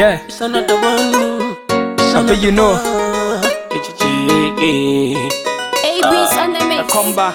Yeah, It's another one. It's I bet you know. A-Beats on the mix. Come back.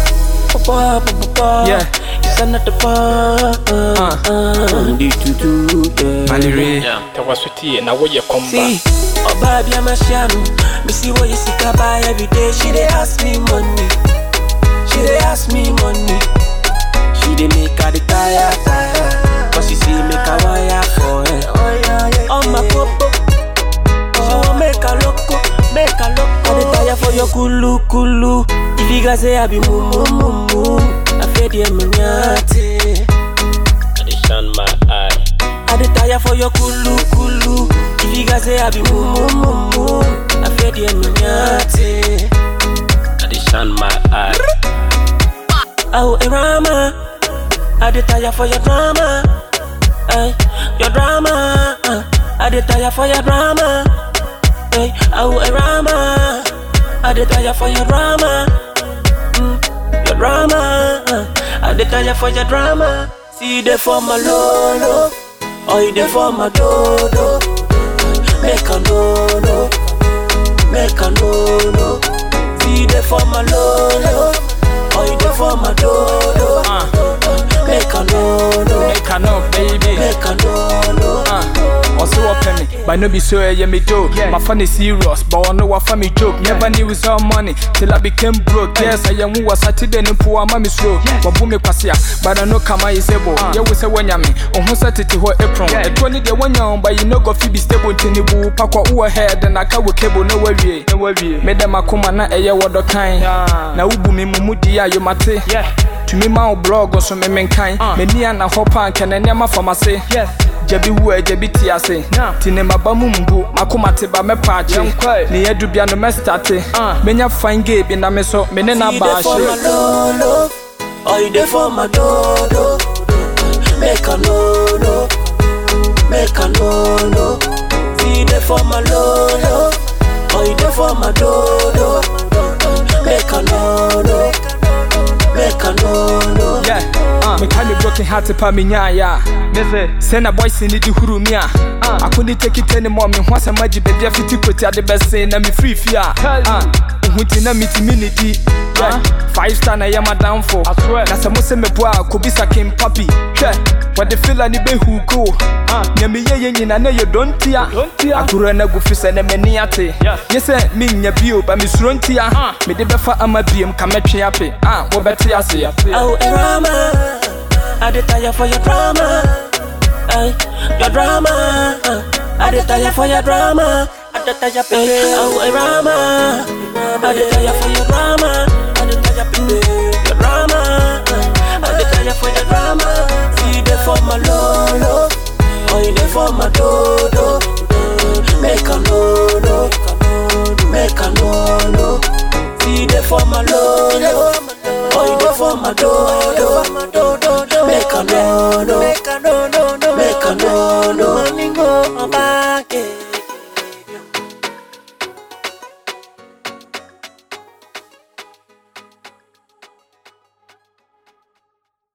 Yeah. Yeah. It's another one. Uh. Uh. Need to do, yeah. Malire. tawasoti na woyɛ kɔmba See, Oba bi amashianu. Me see what you see buy every day. She dey ask me money. She dey ask me money. She dey make her the tire tire. Cause she see make her wire for her. On my popo. She want make her loco, make her loco. I dey tire for your kulu kulu. If you guys say I be mumu mumu, I feel the emunyate. I dey shine my eye I dey tire for your kulu kulu. If you guys say I be mumu mumu, I feel the emunyate. I dey shine my eye Oh, Erama, I dey tire for your drama. Ay, your drama. Uh, I dey tire for your drama. Ay, oh, Erama, I dey tire for your drama. Mm, your drama. Uh, I dey tire for your drama. See you there for my lolo, or you there for my dodo. Make a no no, make a no no. See you there for my lolo, or you there for my dodo. Make a no no, Make a no, baby. make a no no. Uh, also what penny, but no be so yeah me joke. My fun is serious, but I know what funny joke. Never knew it's all money till I became broke. Yes, I am who was Saturday and poor mommy slow. But boom me kwasia, but I know kama is able. Yeah, we say when yami, on who sat it to her apron. A twenty day one young, but you know go fi be stable till the boo pack what who ahead and I can with cable no worry. No worry. Made them a come na a year what the kind. Now ubu me mumudi ya you mate. Yeah. tumi ma wo blog so me menkan m'ani ana hɔ paa nkɛ na nneɛma fa m'ase gyabi wu a gyabi te ase nti ne maba mu mbu makoma te ba mɛpa akye ne yɛdu bia no mɛstate menya fine gay bi na me so me ne na See you ba there for my ahye lolo, or you there for my dodo. Make a no no, make a no no. See you there for my lolo, or you there for my dodo. Make a no no, make a no no. Yeah, uh, meka me broken heart pa me nyaaya sɛ na boys ne di huru mi a ako ne tekite ne mɔ me ho asɛm agye baabi afiti koti ade bɛse na me firi fie a uh, ho nti na metumi ne di Yeah, five star na ɛyɛ madamfo na sɛ mo sɛ meboa a kobisa kem papi hwɛ wɔde fila ne bɛhu ko nea meyɛ yɛ nyina na yɛ dɔntia agorɔ no agu fi sɛ ne m'ani ate nye sɛ mennya bio ba mesuro ntia mede bɛfa ama biem ka mɛtwe ape a wobɛte ase Oh, Erama, I dey tire for your drama. Ay, your drama. Uh, I dey tire for your drama. I dey tire for Oh, Erama, I dey tire for your drama. I dey tire for your drama. Uh, I dey tire for your drama. See you there for my lolo, or you there for my dodo. Make a no no, make a no no. See you there for my lolo. Oh, you there for my dodo. Make a no no, make a no no, make a no no. Money go back.